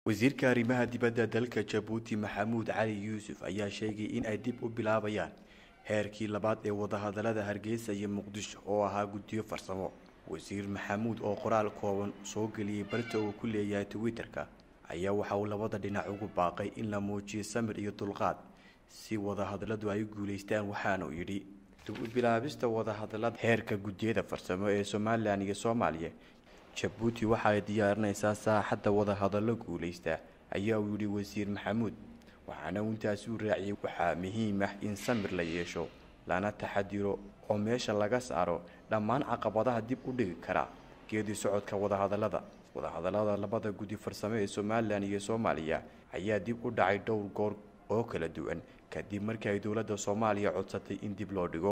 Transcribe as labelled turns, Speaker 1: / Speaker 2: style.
Speaker 1: wasiirka arrimaha dibadda dalka jabuuti maxamuud cali yuusuf ayaa sheegay in ay dib u bilaabayaan heerkii labaad ee wadahadalada hargeysa iyo muqdisho oo ahaa guddiyo farsamo wasiir maxamuud oo qoraal kooban soo geliyey barta uu ku leeyahay twitter-ka ayaa waxa uu labada dhinac ugu baaqay in la muujiyo samir iyo dulqaad si wadahadaladu ay u guulaystaan waxaanuu yidhi dib u bilaabista wadahadalada heerka guddiyada farsamo ee somalilan iyo soomaaliya jabuuti waxa ay diyaarinaysaa saaxadda wadahadallo guulaysta ayaa uu yidhi wasiir maxamuud waxaana uu intaasi u raaciyay waxaa muhiim ah in samir la yeesho lana taxadiro oo meesha laga saaro dhammaan caqabadaha dib u dhigi kara geedi socodka wadahadallada wadahadallada labada guddi farsamo ee somalilan iyo soomaaliya ayaa dib u dhacay dhowr goor oo kala duwan kadib markii ay dowladda soomaaliya codsatay in dib loo dhigo